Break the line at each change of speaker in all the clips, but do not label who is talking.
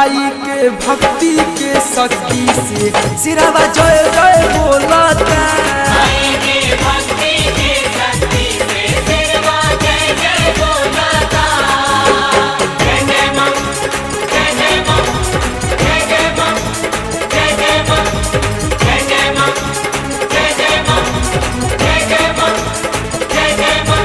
माई के भक्ति के शक्ति से सिरावा जय जय बोलता
माई के भक्ति के शक्ति से सिरवा जय जय बोलता जय जय मां जय जय मां जय जय मां जय जय मां जय जय मां जय जय मां जय जय मां जय जय मां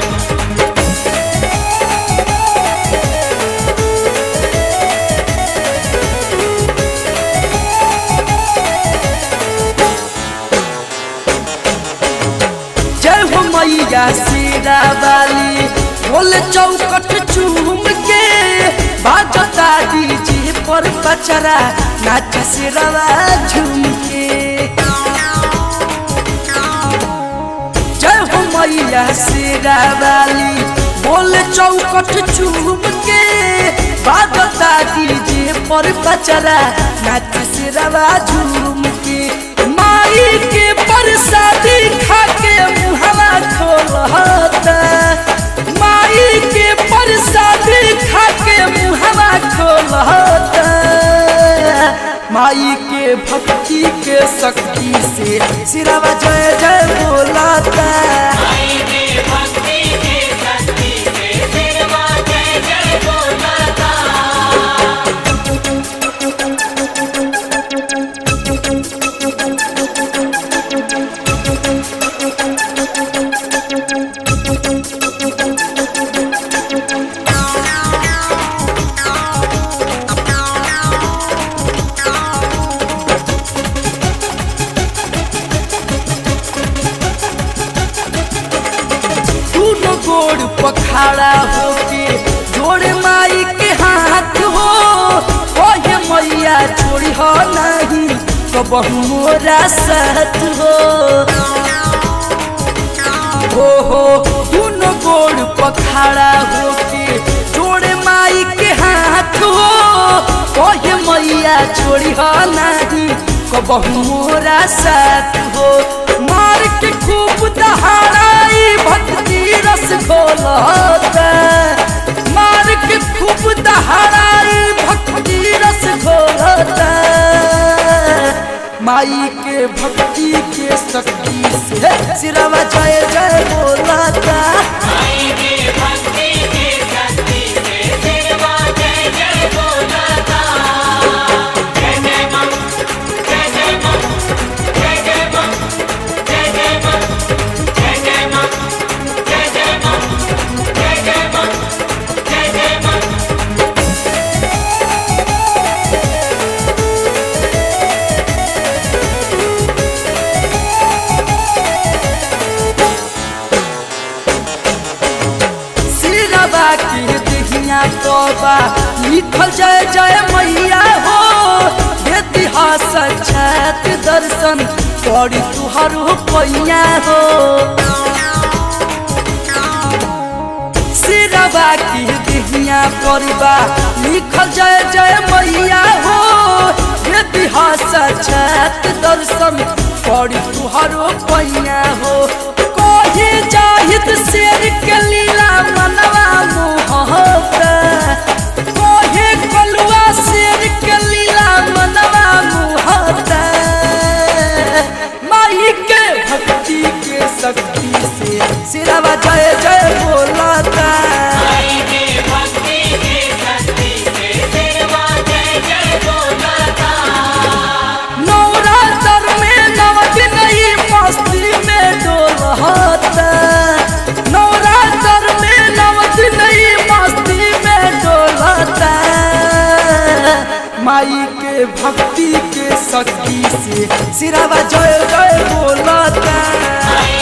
जय हो मैया सीरा वाली बोले चौकट चूम के बाजता डीजे पर बचरा नाच सिरवा झूम के जय हो मैया सीरा वाली बोले चौकट चूम के बाजता डीजे पर बचरा नाच सिरवा झूम के माई के परसादी खा के मुहवा खोलता माई के परसादी खा के मुहवा खोलता माई के भक्ति के शक्ति से सिरवा जय जय बोलता
माई के भक्ति के शक्ति से सिरवा जय जय बोलता
दोनों गोड़ पखाड़ा होके जोड़े माई के हाथ हो ओहे मैया छोड़ी हो नहीं तो बहु मोरा साथ हो हो हो दोनों गोड़ पखाड़ा होके जोड़े माई के हाथ हो ओहे मैया छोड़ी हो नहीं तो बहु मोरा साथ हो मार के खूब दहाड़ाई भक्ति रस घोलता मार के खूब दहाड़ाई भक्ति रस घोलता माई के भक्ति के शक्ति से सिरवा जय जय बोलता
माई के भक्ति के शक्ति से सिरवा जय जय बोलता जय जय मां जय जय मां जय जय मां जय जय मां जय जय मां जय जय मां जय जय मां जय जय मां
सिरवा के दिहिया तोबा लिखल जय जय मैया हो इतिहास छात दर्शन करी तुहारो पैया हो सिरवा की दिहिया परबा लिखल जय जय मैया हो इतिहास छात दर्शन करी तुहारो पैया हो कहे जाहिद शेर के लीला मनवा मोहता कहे कलुआ शेर के लीला मनवा मोहता माई के भक्ति के शक्ति से सिरवा जय जय बोलता
माई के भक्ति के शक्ति से सिरवा जय जय बोलता
नवरात्र में नव दिन ही मस्ती में डोलता नवरात्र में नव दिन ही मस्ती में डोलता माई के भक्ति के शक्ति से सिरवा जय जय बोलता
माई